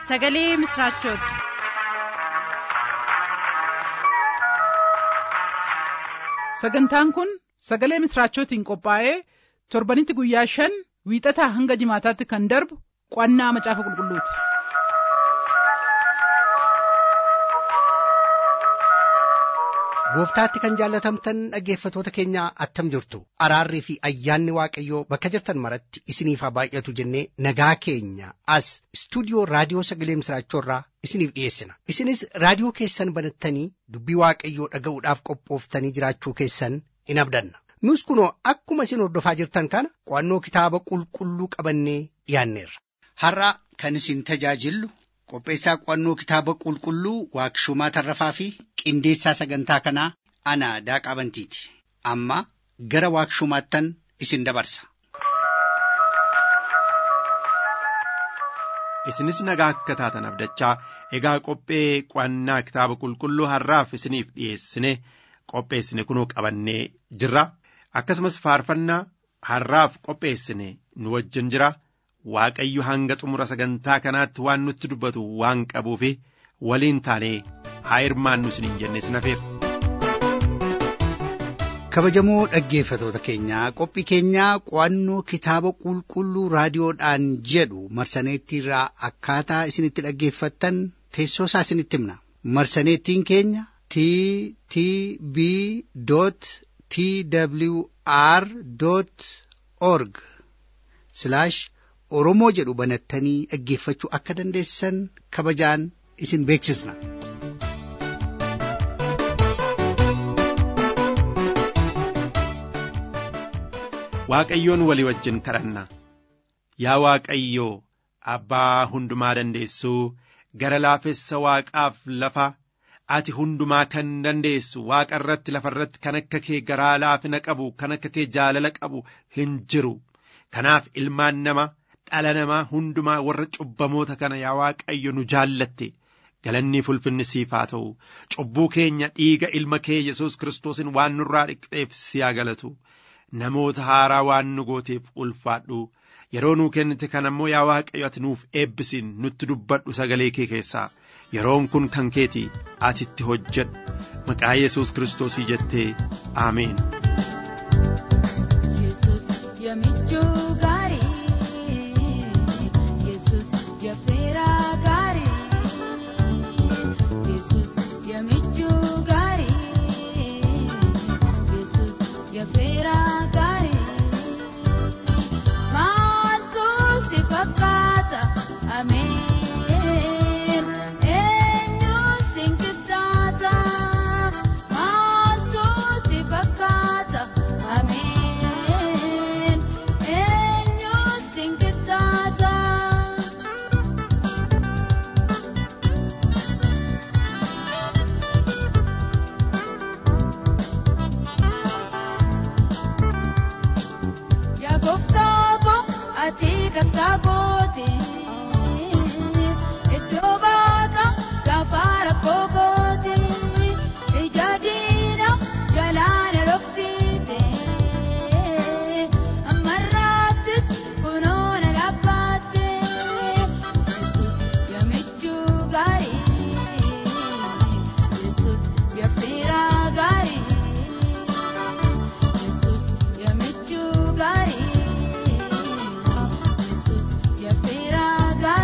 sagalee misiraachooti. sagantaan kun sagalee misiraachootiin qophaa'ee torbanitti guyyaa shan wiixataa hanga jimaataatti kan darbu qo'annaa macaafa qulqulluuti. gooftaatti kan jaallatamtan dhaggeeffatoota keenya attam jirtu araarrii fi ayyaanni waaqayyoo bakka jirtan maratti isiniif haa baay'atu jennee nagaa keenya as istuudiyoo raadiyoo sagalee misiraachoorraa isiniif dhiyeessina isinis raadiyoo keessan banattanii dubbii waaqayyoo dhaga'uudhaaf qophooftanii jiraachuu keessan in abdanna nus kunoo akkuma isin hordofaa jirtan kana qo'annoo kitaaba qulqulluu qabannee dhiyaanneerra. har'a kan isin tajaajillu qopheessaa qo'annoo kitaaba qulqulluu waaqshumaa tarrafaa fi qindeessaa sagantaa kanaa ana daaqaa bantiiti amma gara waaqshumaattan isin dabarsa. isinis nagaa akka taatan abdachaa egaa qophee qo'annaa kitaaba qulqulluu har'aaf isiniif dhiyeessine qopheessine kunoo qabannee jirra akkasumas faarfannaa har'aaf qopheessine nu wajjin jira. Waaqayyo hanga xumura sagantaa kanaatti waan nutti dubbatu waan qabuuf waliin taanee haa hirmaannu isiniin jenne sinafeera. kabajamoo dhaggeeffatoota keenyaa qophii keenyaa qo'annoo kitaaba qulqulluu raadiyoodhaan jedhu marsaneettiirraa akkaataa isinitti dhaggeeffattan teessoo isaa isinitti himna marsaneettiin keenya t t b t w r org oromoo jedhu banattanii dhaggeeffachuu akka dandeessan kabajaan isin beeksisna. Waaqayyoon walii wajjin kadhanna yaa Waaqayyoo abbaa hundumaa dandeessuu gara laafessa waaqaaf lafa ati hundumaa kan dandeessu waaqa irratti lafa irratti kan akka kee garaa laafina qabu kan akka kee jaalala qabu hin jiru kanaaf ilmaan nama dhala namaa hundumaa warra cubbamoota kana yaa Waaqayyo nu jaallatte galanni ulfinni siif haa ta'u cubbuu keenya dhiiga ilma kee Yesuus Kiristoosiin waan nurraa dhiqxeef si haa galatu namoota haaraa waan nu gooteef ulfaadhu yeroo nuu kennite kan ammoo yaa Waaqayyo ati nuuf eebbisiin nutti dubbadhu sagalee kee keessaa yeroon kun kan keeti ati itti hojjedhu maqaa Yesuus Kiristoosii jettee Ameen. Gari,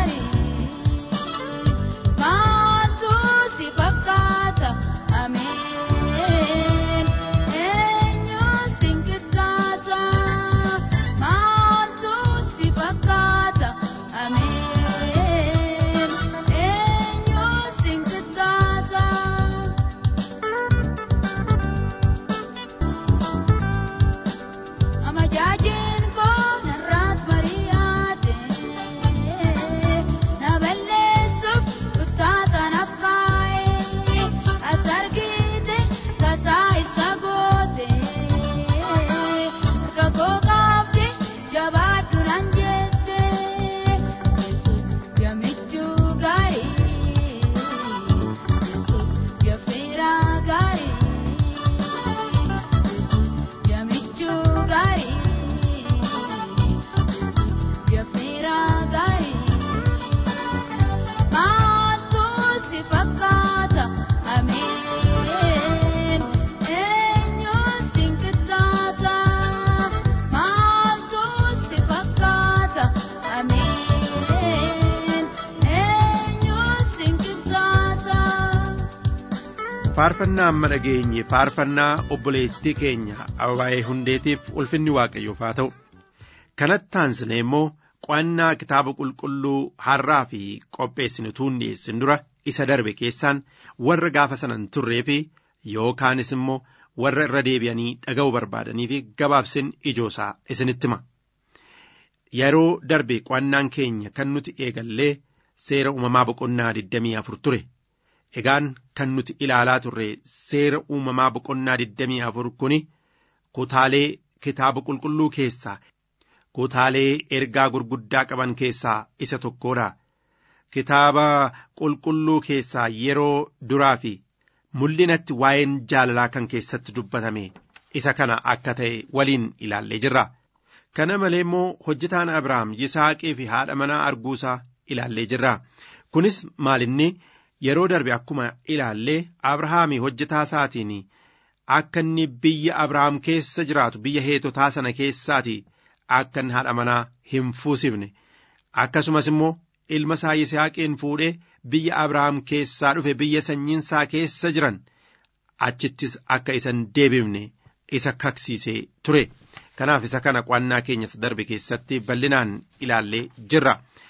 faarfannaa amma dhageenye faarfannaa obboleettii keenya ababaa'ee hundeetiif ulfinni waaqayyoof haa ta'u kanatti aansine immoo qo'annaa kitaaba qulqulluu har'aa fi qopheessinutuu hin dhiyeessin dura isa darbe keessaan warra gaafa sanan turree fi yookaanis immoo warra irra deebi'anii dhaga'uu barbaadanii fi gabaabsin ijoosaa isinitti hima. Yeroo darbe qo'annaan keenya kan nuti eegallee seera uumamaa boqonnaa 24 ture. Egaan kan nuti ilaalaa turre seera uumamaa boqonnaa 24 kuni kutaalee kitaaba qulqulluu keessaa kutaalee ergaa gurguddaa qaban keessaa isa tokkodha. Kitaaba qulqulluu keessaa yeroo duraa fi mul'inatti waa'een jaalalaa kan keessatti dubbatame isa kana akka ta'e waliin ilaallee jirra. Kana malee immoo hojjetaan Abrahaam Yisaaqii fi haadha manaa arguusaa ilaallee jirra. Kunis maalinni yeroo darbe akkuma ilaallee Abrahaamii hojjetaa isaatiin akka inni biyya Abrahaam keessa jiraatu biyya heetotaa sana keessaati akka inni haadha manaa hin fuusifne akkasumas immoo ilma isaa Yisihaaqiin fuudhee biyya Abrahaam keessaa dhufe biyya sanyiinsaa keessa jiran achittis akka isan deebifne isa kaksiisee ture. Kanaaf isa kana qo'annaa keenya darbe keessatti bal'inaan ilaallee jirra.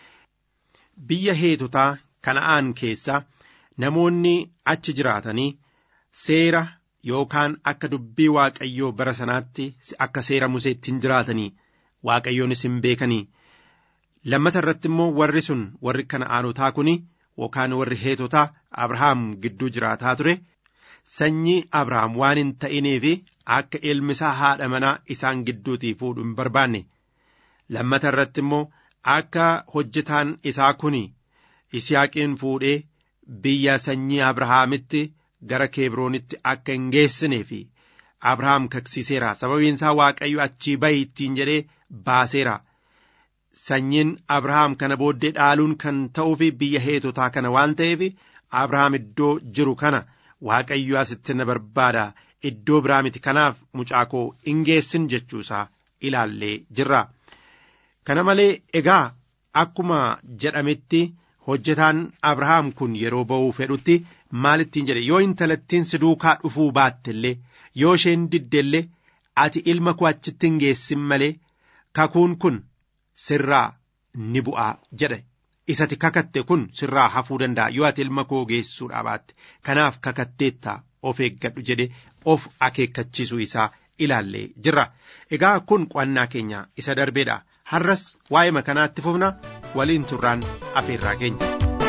Biyya heetotaa kana'aan keessa namoonni achi jiraatanii seera yookaan akka dubbii waaqayyoo bara sanaatti akka seera museetti hin jiraatanii waaqayyoonis hin beekanii. Lammata irratti immoo warri sun warri kana'aanotaa kuni yookaan warri heetotaa Abrahaam gidduu jiraataa ture. Sanyii Abrahaam waan hin ta'iniif akka ilmi isaa haadha manaa isaan gidduutii fuudhu hin barbaanne. Lammata irratti immoo akka hojjetaan isaa kun Yisihaaqiin fuudhee biyya sanyii Abrahaamitti gara Keebroonitti akka hin geessinee fi Abrahaam kaksiiseera. Sababiin isaa Waaqayyo achii bahi ittiin jedhee baaseera. Sanyiin Abrahaam kana booddee dhaaluun kan ta'uu fi biyya heetotaa kana waan ta'eef Abrahaam iddoo jiru kana Waaqayyo asitti na barbaada. Iddoo biraa miti kanaaf mucaa koo hin geessin jechuusaa ilaallee jirra. Kana malee egaa akkuma jedhametti hojjetaan Abrahaam kun yeroo ba'uu fedhutti maalittiin jedhe yoo intalattiin si duukaa dhufuu baatte illee yoo isheen didde illee ati ilma koo achitti hin geessin malee kakuun kun sirraa ni bu'aa jedhe. Isati kakatte kun sirraa hafuu danda'a yoo ati ilma koo geessuudhaa baatte kanaaf kakatteetta of eeggadhu jedhe of akeekkachiisuu isaa ilaallee jirra. Egaa kun qo'annaa keenya isa darbeedha. Har'as waa'ee kanaatti fufna waliin turraan afeerraa keenya.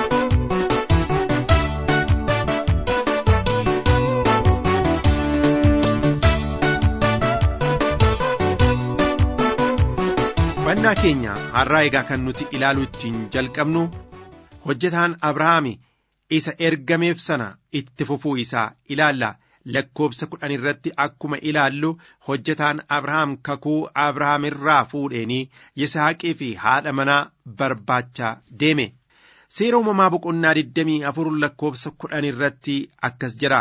Qo'annaa keenya har'aa egaa kan nuti ilaaluu ittiin jalqabnu hojjetaan Abrahaami isa ergameef sana itti fufuu isaa ilaalla. lakkoobsa kudhan irratti akkuma ilaallu hojjetaan Abrahaam kakuu Abrahaam irraa fuudheenii Yisaaqii fi haadha manaa barbaachaa deeme. Seera uumamaa boqonnaa 24 lakkoobsa kudhan irratti akkas jedha.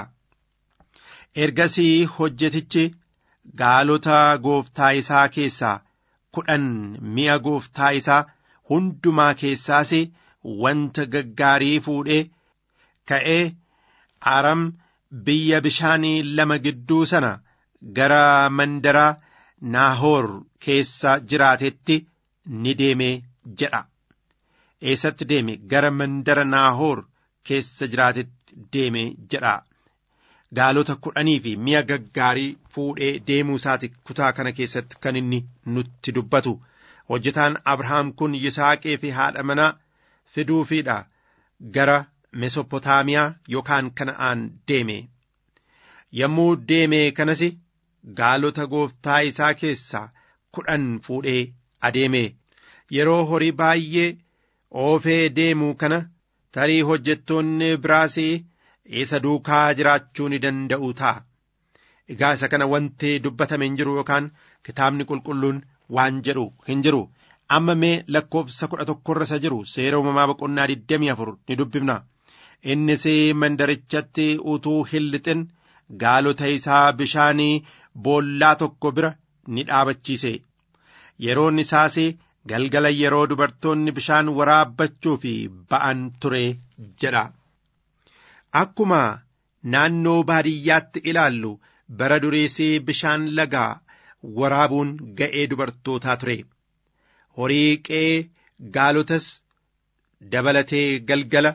Ergasii hojjetichi gaalota gooftaa isaa keessaa kudhan mi'a gooftaa isaa hundumaa keessaas wanta gaggaarii fuudhee ka'ee aram biyya bishaanii lama gidduu sana gara mandaraa naahoor keessa jiraatetti ni deeme jedha. Eessatti deeme gara mandara naahoor keessa jiraatetti deeme jedha. Gaalota kudhanii fi mi'a gaggaarii fuudhee deemuu isaati kutaa kana keessatti kan inni nutti dubbatu. Hojjetaan Abrahaam kun Yisaaqee fi haadha manaa fiduufiidha gara Mesopotaamiyaa yookaan Kana'aan deeme. Yommuu deeme kanas gaalota gooftaa isaa keessaa kudhan fuudhee adeeme. Yeroo horii baay'ee oofee deemuu kana tarii hojjettoonni biraas isa duukaa jiraachuu ni danda'u ta'a. Egaa isa kana wanti dubbatame hin jiru yookaan kitaabni qulqulluun waan jedhu hin jiru. Amma mee lakkoofsa kudha tokkorra isa jiru seera uumamaa boqonnaa 24 ni dubbifna. Innis mandarichatti utuu hin lixin gaalota isaa bishaanii boollaa tokko bira ni dhaabachiise. Yeroon isaas galgala yeroo dubartoonni bishaan waraabbachuu fi ba'an ture jedha. Akkuma naannoo baadiyyaatti ilaallu bara duriisii bishaan lagaa waraabuun ga'ee dubartootaa ture horii qe'ee gaalotas dabalatee galgala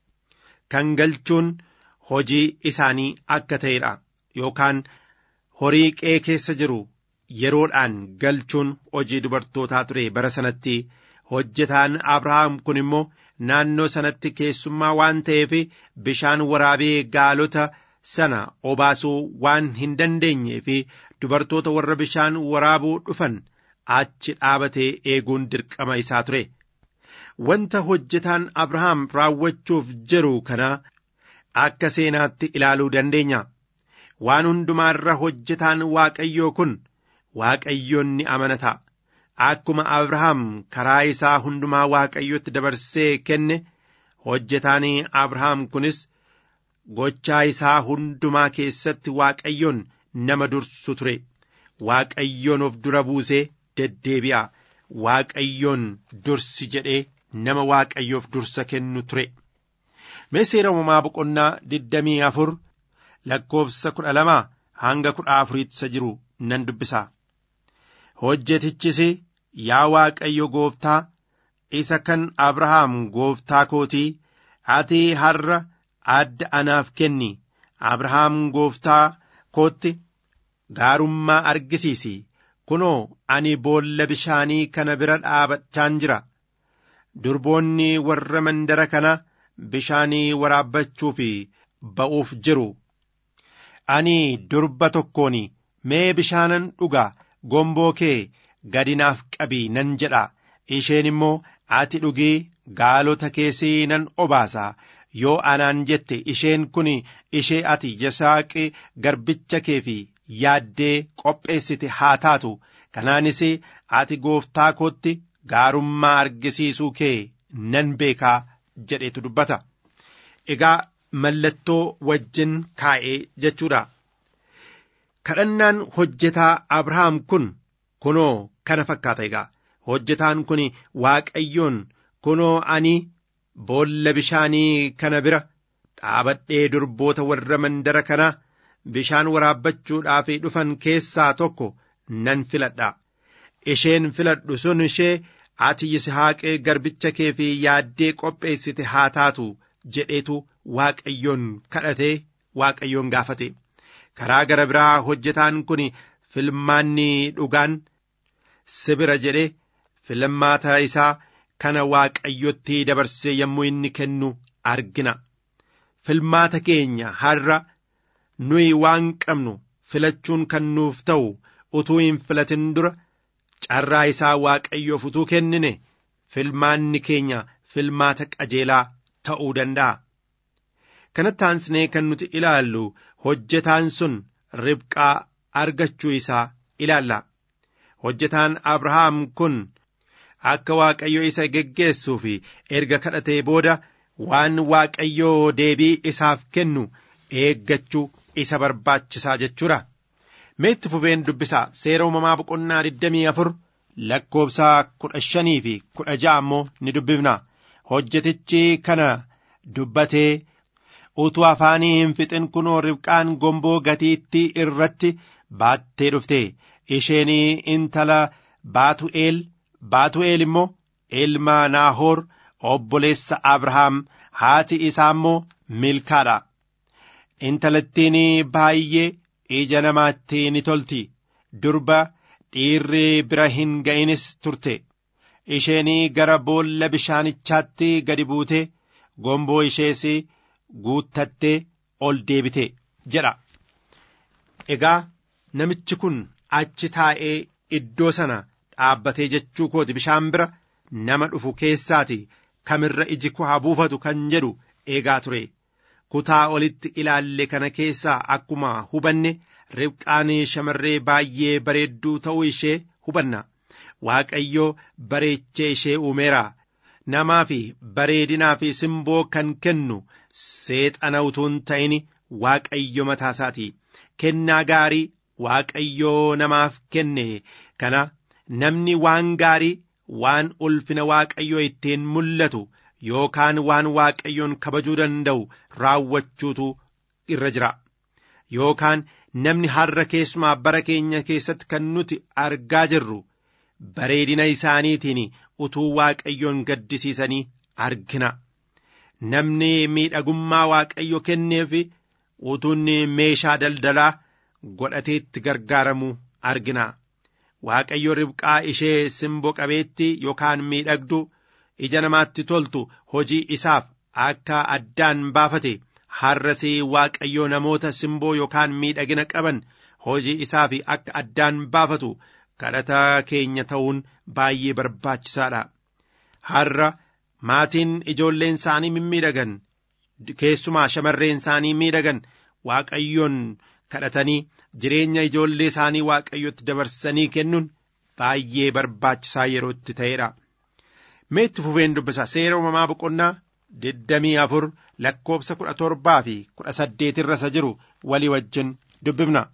kan galchuun hojii isaanii akka ta'edha yookaan horii qe'ee keessa jiru yeroodhaan galchuun hojii dubartootaa ture bara sanatti hojjetaan abrahaam kun immoo naannoo sanatti keessummaa waan ta'eef bishaan waraabee gaalota sana obaasuu waan hin dandeenyee fi dubartoota warra bishaan waraabuu dhufan achi dhaabatee eeguun dirqama isaa ture. Wanta hojjetaan Abrahaam raawwachuuf jiru kana akka seenaatti ilaaluu dandeenya. Waan hundumaarra hojjetaan Waaqayyoo kun Waaqayyoon ni amanata. Akkuma Abrahaam karaa isaa hundumaa Waaqayyotti dabarsee kenne hojjetaan Abrahaam kunis gochaa isaa hundumaa keessatti Waaqayyoon nama dursu ture. Waaqayyoon of dura buusee deddeebi'a. Waaqayyoon dursi jedhee nama Waaqayyoof dursa kennu ture. Mee seera uumamaa boqonnaa digdamii afur lakkoofsa kudha lama hanga kudha afuriitti isa jiru nan dubbisa. Hojjetichis yaa Waaqayyo gooftaa isa kan Abrahaam gooftaa kootii ati har'a adda anaaf kenni Abrahaam gooftaa kootti gaarummaa argisiisi kunoo ani boolla bishaanii kana bira dhaabachaan jira durboonni warra mandara kana bishaanii waraabbachuuf ba'uuf jiru ani durba tokkoon mee bishaanan dhuga gomboo kee gadi naaf qabi nan jedha isheen immoo ati dhugii gaalota keessii nan obaasa yoo anaan jette isheen kun ishee ati yisaaqi garbicha kee fi yaaddee qopheessite haa taatu kanaanis ati gooftaa kootti gaarummaa argisiisuu kee nan beekaa jedhetu dubbata egaa mallattoo wajjin kaa'ee jechuudha kadhannaan hojjetaa abrahaam kun kunoo kana fakkaata egaa hojjetaan kun waaqayyoon kunoo ani boolla bishaanii kana bira dhaabadhee durboota warra mandara kana bishaan waraabbachuudhaaf dhufan keessaa tokko nan filadha isheen filadhu sun ishee ati yisihaaqee garbicha kee fi yaaddee qopheessite haa taatu jedheetu waaqayyoon kadhatee waaqayyoon gaafate karaa gara biraa hojjetaan kun filmaanni dhugaan sibira jedhe filmaata isaa kana waaqayyotti dabarsee yommuu inni kennu argina filmaata keenya har'a nuyi waan qabnu filachuun kan nuuf ta'u utuu hin filatin dura carraa isaa waaqayyoof utuu kennine filmaanni keenya filmaata qajeelaa ta'uu danda'a. kanatti aansinee kan nuti ilaallu hojjetaan sun ribqaa argachuu isaa ilaalla. Hojjetaan Abrahaam kun akka Waaqayyo isa geggeessuu fi erga kadhatee booda waan Waaqayyoo deebii isaaf kennu eeggachuu isa barbaachisaa jechuudha. Meetti fufeen dubbisaa seera uumamaa boqonnaa 24 lakkoobsa kudha shanii fi kudha ja'a ammoo ni dubbifna. Hojjetichi kana dubbatee utuu afaanii hin fixin kunoo ribqaan gomboo gatiittii irratti baattee dhufte isheenii intala baatu'eel baatu'eel immoo ilma naahoor obboleessa abrahaam haati isaa immoo milkaadha intalattiin baay'ee ija namaatti ni tolti durba dhiirri bira hin ga'inis turte isheenii gara boolla bishaanichaatti gadi buute gomboo ishees guuttattee ol deebite jedha. Egaa namichi kun achi taa'ee iddoo sana dhaabbatee jechuu kooti bishaan bira nama dhufu keessaati kamirra iji koo haa buufatu kan jedhu eegaa ture. Kutaa olitti ilaalle kana keessaa akkuma hubanne ribqaan shamarree baay'ee bareedduu ta'uu ishee hubanna. Waaqayyo bareechee ishee uumeera. Namaa fi bareedinaa fi simboo kan kennu seexana utuu hin ta'in waaqayyo mataasaati. Kennaa gaarii waaqayyoo namaaf kenne kana namni waan gaarii waan ulfina waaqayyoo ittiin mul'atu yookaan waan waaqayyoon kabajuu danda'u raawwachuutu irra jira yookaan namni har'a keessumaa bara keenya keessatti kan nuti argaa jirru bareedina isaaniitiin utuu waaqayyoon gaddisiisanii argina namni miidhagummaa waaqayyo kenneef utuun meeshaa daldalaa godhateetti gargaaramu argina waaqayyo ribqaa ishee simboo qabeetti yookaan miidhagdu ija namaatti toltu hojii isaaf akka addaan baafate har'as waaqayyo namoota simboo yookaan miidhagina qaban hojii isaaf akka addaan baafatu kadhata keenya ta'uun baay'ee barbaachisaadha har'a maatiin ijoolleen isaanii mimmiidhagan keessumaa shamarreen isaanii miidhagan waaqayyoon kadhatanii jireenya ijoollee isaanii waaqayyotti dabarsanii kennuun baay'ee barbaachisaa yeroo itti ta'edha. Meetti fufeen dubbisa seera uumamaa boqonnaa digdamii afur lakkoobsa kudha torbaa fi kudha saddeet irra isa jiru walii wajjin dubbifna.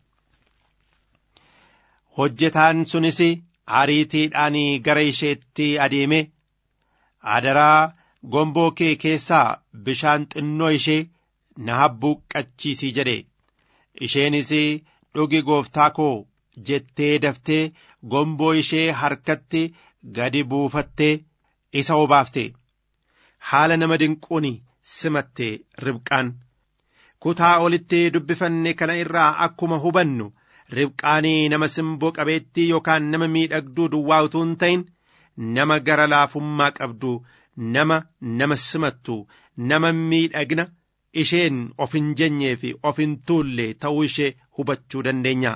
Hojjetaan sunis ariitiidhaan gara isheetti adeeme adaraa gomboo kee keessaa bishaan xinnoo ishee na habbuuqqachiisii jedhe isheenis dhugi gooftaa koo jettee daftee gomboo ishee harkatti gadi buufattee isa obaafte haala nama dinquun simatte ribqaan kutaa olitti dubbifanne kana irraa akkuma hubannu ribqaanii nama simboo qabeettii yookaan nama miidhagduu duwwaa utuu hin ta'in nama gara laafummaa qabdu nama nama simattu nama miidhagna isheen of hin jennee fi of hin tuulle ta'uu ishee hubachuu dandeenya.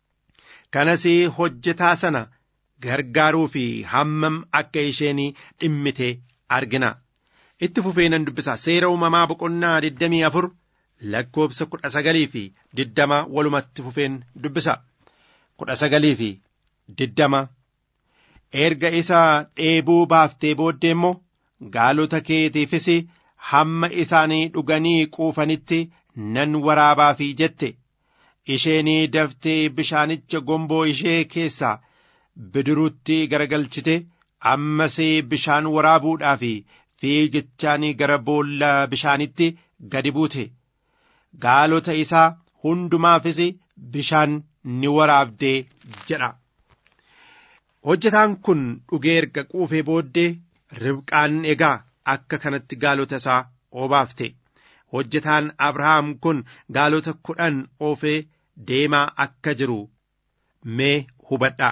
Kanas hojjetaa sana gargaaruu fi hammam akka isheen dhimmite argina. Itti fufee nan dubbisa seera uumamaa boqonnaa digdamii afur lakkoobsa kudha sagalii fi diddama walumatti fufeen dubbisa. Kudha sagalii fi diddama. Erga isa dheebuu baaftee booddee immoo gaalota keetiifis hamma isaanii dhuganii quufanitti nan waraabaafii jette. Isheenii daftee bishaanicha gomboo ishee keessaa bidiruutti garagalchite ammas bishaan waraabuudhaaf fiigichaan gara boolla bishaanitti gadi buute. Gaalota isaa hundumaafis bishaan ni waraabdee jedha. Hojjetaan kun dhugee erga quufee booddee ribqaan egaa akka kanatti gaalota isaa obaafte. Hojjetaan Abrahaam kun gaalota kudhan oofee deemaa akka jiru mee hubadhaa.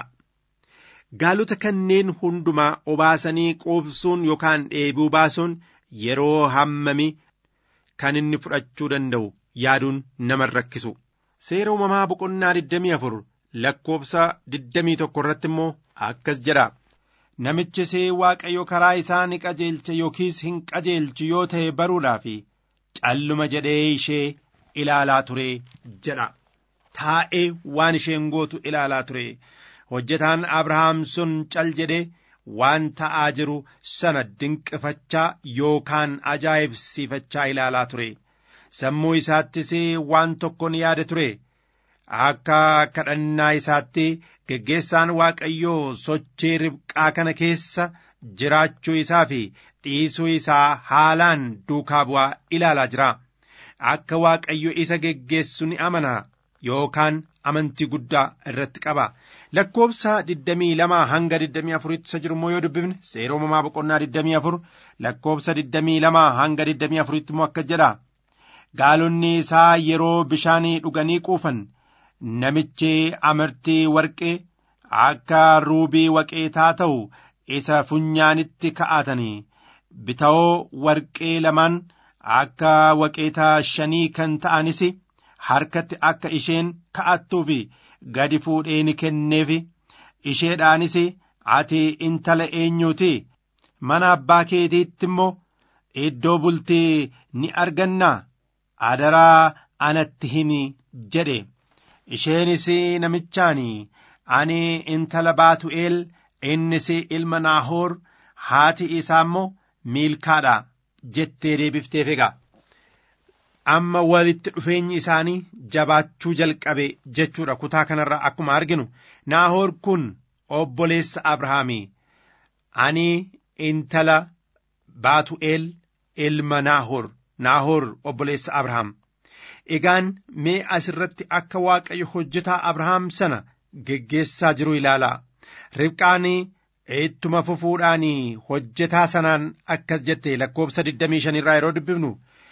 Gaalota kanneen hundumaa obaasanii quubsuun yookaan dheebuu baasuun yeroo hammami kan inni fudhachuu danda'u yaaduun nama rakkisu. Seera uumamaa boqonnaa 24 lakkoobsa 21 irratti immoo akkas jedha. Namichis Waaqayyo karaa isaa ni qajeelcha yookiis hin qajeelchu yoo ta'e baruudhaaf calluma jedhee ishee ilaalaa ture jedha. Taa'ee waan isheen gootu ilaalaa ture. Hojjetaan Abrahaam sun cal jedhee waan ta'aa jiru sana dinqifachaa yookaan ajaa'ibsiifachaa ilaalaa ture. Sammuu isaattis waan tokko ni yaada ture. Akka kadhannaa isaatti geggeessaan Waaqayyoo sochii ribqaa kana keessa jiraachuu isaa fi dhiisuu isaa haalaan duukaa bu'aa ilaalaa jira. Akka Waaqayyo isa geggeessu ni amana yookaan amantii guddaa irratti qaba. Lakkoobsa 22 hanga 24 isa jiru immoo yoo dubbifne seera uumamaa boqonnaa 24 lakkoobsa 22 hanga 24 immoo akka jedha. Gaalonni isaa yeroo bishaanii dhuganii quufan namichi amartii warqee akka ruubii waqeetaa ta'u isa funyaanitti ka'atanii bitawoo warqee lamaan akka waqeetaa shanii kan ta'anis harkatti akka isheen ka'attuuf gadi fuudhee ni kenneef isheedhaanis ati intala eenyuuti mana abbaa keetiitti immoo iddoo bultii ni argannaa adaraa anatti himi jedhe isheenis namichaan ani intala baatu'eel innis ilma naahoor haati isaa immoo miilkaadha jettee deebifteef egaa amma walitti dhufeenyi isaanii jabaachuu jalqabe jechuudha kutaa kanarraa akkuma arginu naahoor kun obboleessa abrahaamii ani intala baatu'eel ilma naahoor naahoor obboleessa abrahaam egaan mee asirratti akka waaqayyo hojjetaa abrahaam sana geggeessaa jiru ilaalaa ribqaan ittuma fufuudhaan hojjetaa sanaan akkas jette lakkoobsa 25 irraa yeroo dubbifnu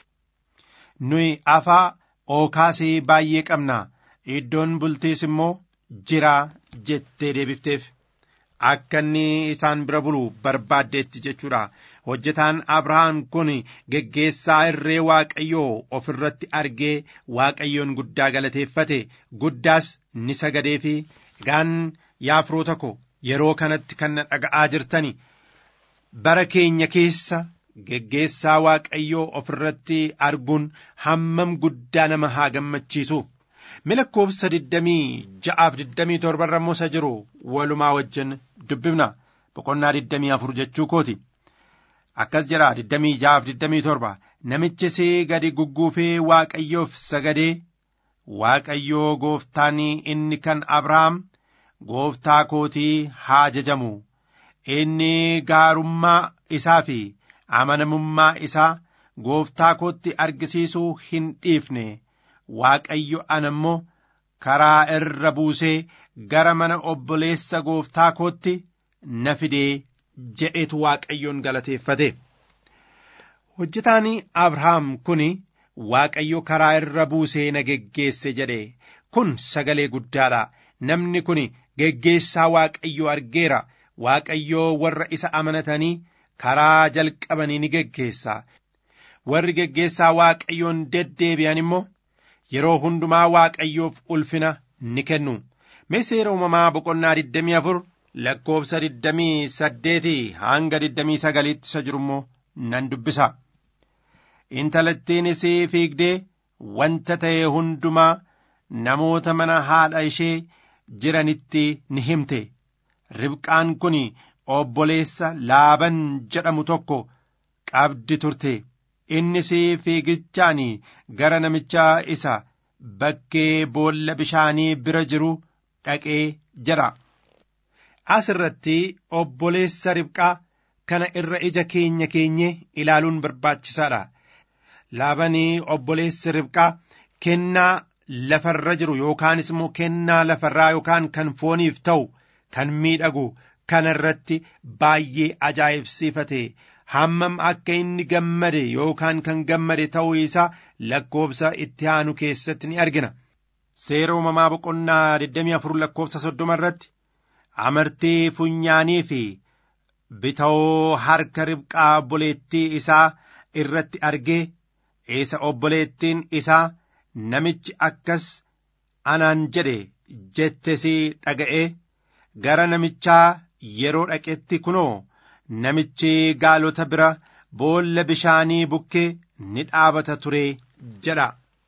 nuyi afaa ookaasii baay'ee qabna iddoon bultiis immoo jira jettee deebifteef akka inni isaan bira bulu barbaaddeetti jechuudha hojjetaan abrahaam kun geggeessaa irree waaqayyoo of irratti argee waaqayyoon guddaa galateeffate guddaas ni sagadee fi gaan yaa firoota ko yeroo kanatti kan na dhaga'aa jirtani bara keenya keessa geggeessaa waaqayyoo of irratti arguun hammam guddaa nama haa gammachiisu lakkoobsa digdamii ja'aaf digdamii torbarra immoo isa jiru walumaa wajjin dubbifna boqonnaa digdamii afur jechuu kooti akkas jedha digdamii ja'aaf digdamii torba namichis gadi gugguufee waaqayyoof sagadee waaqayyoo gooftaan inni kan abrahaam gooftaa kootii haa jajamu inni gaarummaa isaa fi amanamummaa isaa gooftaa kootti argisiisuu hin dhiifne waaqayyo ana immoo karaa irra buusee gara mana obboleessa gooftaa kootti na fidee jedhetu waaqayyoon galateeffate hojjetaan abrahaam kun waaqayyo karaa irra buusee na geggeesse jedhe kun sagalee guddaadha namni kun geggeessaa waaqayyo argeera waaqayyoo warra isa amanatanii karaa jalqabanii ni geggeessa warri geggeessaa waaqayyoon deddeebi'an immoo yeroo hundumaa waaqayyoof ulfina ni kennu mee seera uumamaa boqonnaa 24 lakkoobsa 28 hanga 29 isa jiru immoo nan dubbisa intalattiinis fiigdee wanta ta'e hundumaa namoota mana haadha ishee jiranitti ni himte ribqaan kun obboleessa laaban jedhamu tokko qabdi turte innis fiigichaan gara namicha isa bakkee boolla bishaanii bira jiru dhaqee jira as irratti obboleessa ribqaa kana irra ija keenya keenye ilaaluun barbaachisaadha laabanii obboleessi ribqaa kennaa lafarra jiru yookaanis immoo kennaa lafarraa yookaan kan fooniif ta'u kan miidhagu kana irratti baay'ee ajaa'ibsiifate hammam akka inni gammade yookaan kan gammade ta'uu isaa lakkoobsa itti aanu keessatti ni argina seera uumamaa boqonnaa 24 lakkoobsa 30 irratti amartii funyaanii fi bitawoo harka ribqaa obboleettii isaa irratti argee isa obboleettiin isaa namichi akkas anaan jedhe jettesii dhaga'ee gara namichaa yeroo dhaqetti kunoo namichi gaalota bira boolla bishaanii bukkee ni dhaabata ture jedha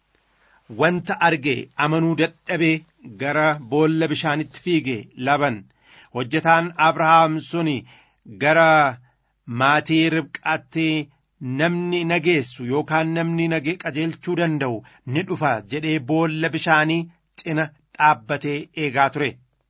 wanta arge amanuu dadhabee gara boolla bishaanitti fiige laban hojjetaan abrahaam sun gara maatii ribqaatti namni nageessu yookaan namni nagee qajeelchuu danda'u ni dhufa jedhee boolla bishaanii cina dhaabbatee eegaa ture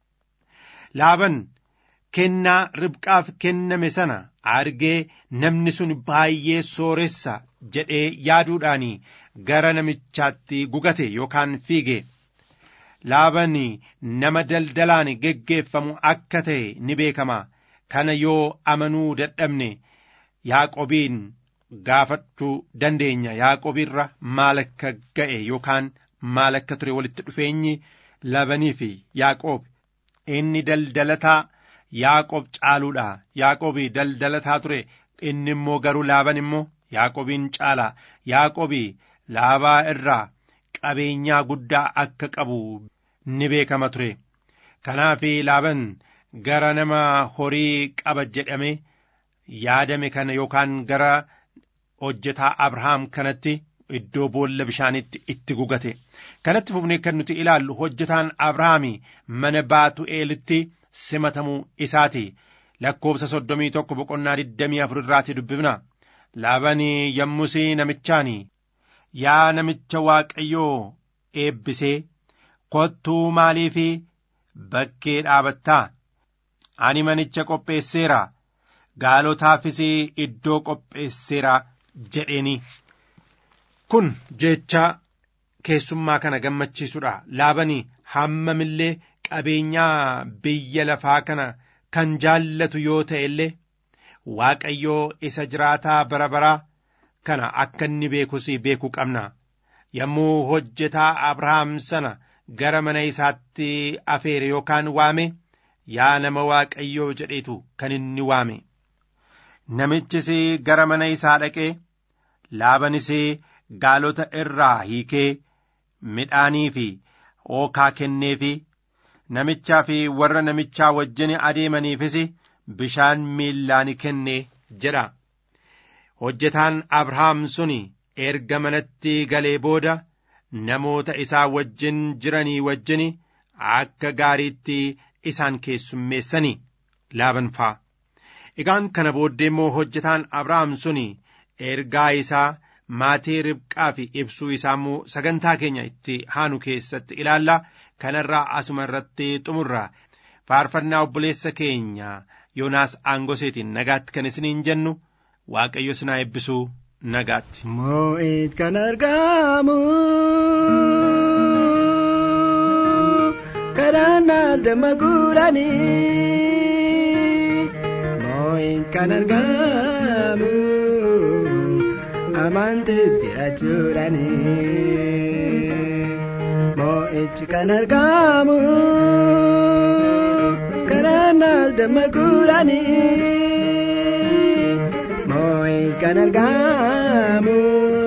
laaban kennaa ribqaaf kenname sana argee namni sun baay'ee sooressa jedhee yaaduudhaan gara namichaatti gugate yookaan fiige laaban nama daldalaan geggeeffamu akka ta'e ni beekama kana yoo amanuu dadhabne yaaqobiin gaafachuu dandeenya yaaqobiirra maal akka ga'e yookaan maal akka ture walitti dhufeenyi laabanii fi yaaqoob inni daldalataa yaaqoob caaluudha yaaqoobi daldalataa ture inni immoo garuu laaban immoo yaaqoobiin caala yaaqoobi laabaa irraa qabeenyaa guddaa akka qabu ni beekama ture kanaaf laaban gara nama horii qaba jedhame yaadame kana yookaan gara hojjetaa abrahaam kanatti iddoo boolla bishaanitti itti gugate kanatti fufnee kan nuti ilaallu hojjetaan abrahaami mana baatu'eelitti simatamuu isaati lakkoobsa soddomii tokko boqonnaa digdamii afur irraati dubbifna laabanii yommusii namichaani yaa namicha waaqayyoo eebbisee kottuu maaliif bakkee dhaabattaa ani manicha qopheesseera gaalotaafis iddoo qopheesseera jedheeni kun jecha keessummaa kana gammachiisudha laabanii hammamillee qabeenyaa biyya lafaa kana kan jaallatu yoo ta'e illee waaqayyoo isa jiraataa bara baraa kana akka inni beekus beekuu qabna yommuu hojjetaa abrahaam sana gara mana isaatti afeere yookaan waame yaa nama waaqayyoo jedheetu kan inni waame namichis gara mana isaa dhaqee laabanis gaalota irraa hiikee midhaanii fi ookaa kenneefi namichaa fi warra namichaa wajjin adeemaniifis bishaan miillaan kenne jedha hojjetaan abrahaam sun erga manatti galee booda namoota isaa wajjin jiranii wajjin akka gaariitti isaan keessummeessanii laaban faa egaan kana booddee immoo hojjetaan abrahaam sun ergaa isaa maatii ribqaa fi ibsuu isaa immoo sagantaa keenya itti haanu keessatti ilaalla kanarraa asuma irratti xumurra faarfannaa obboleessa keenya yoonaas aangoseetiin nagaatti kan isiniin jennu waaqayyo sinaa eebbisuu nagaatti. Moo'it kan argamu karaan aldama guuranii moo'it kan argamu amantiitti achuudhanii moo'ichi kan argamu karaan aldama guuranii. moo'it kan argamu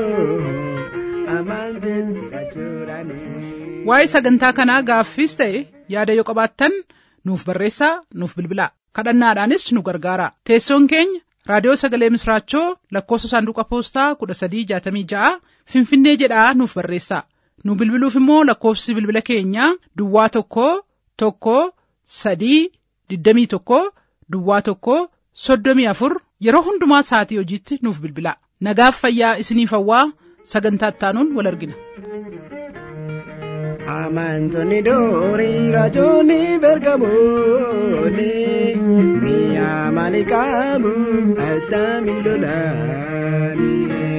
amantiitti achuudhanii. Waa'ee sagantaa kanaa gaaffiis ta'e yaada yoo qabaattan nuuf barreessaa nuuf bilbilaa kadhannaadhaanis nu gargaara teessoon keenya raadiyoo sagalee misraachoo lakkoofsa saanduqa poostaa kudha sadii jaatamii ja'a finfinnee jedhaa nuuf barreessaa nu bilbiluuf immoo lakkoofsi bilbila keenyaa duwwaa tokko tokko sadii digdamii tokko duwwaa tokko soddomii afur yeroo hundumaa sa'atii hojiitti nuuf bilbilaa nagaaf fayyaa isiniif hawwaa sagantaa ittaanuun wal argina. Amantoonni doorii raajonni bergamoonni mi'a maalii qabu addami lolaani.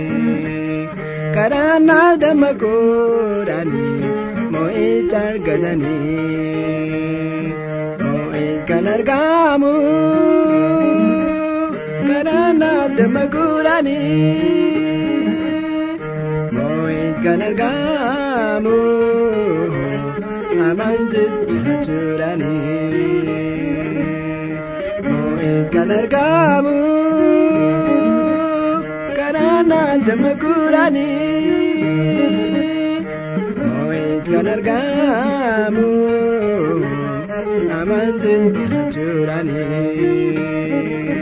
Karaan aldama godhanii moo'icha argatanii moo'ich kan argamu karaan aldama godhanii moo'ich kan argamu. amantis jirachuudhanii moo'in kan argamu karaan aldama guuranii moo'in kan argamu amantis jirachuudhanii.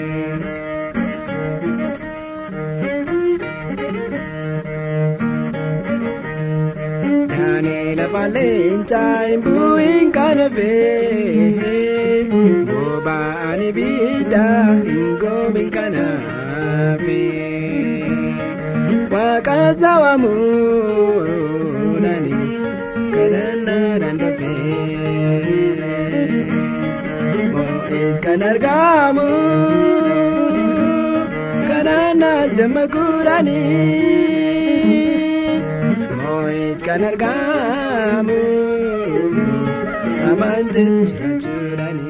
Leencaa imbuun kana fee boba'ani biiddaa hin goomin kanaafi waaqa sawamuudhani kadhannaadhaan dafee moo'is kan argamu kadhannaa damma guuranii. moo'it kan argamu amantiin jirachuudhani.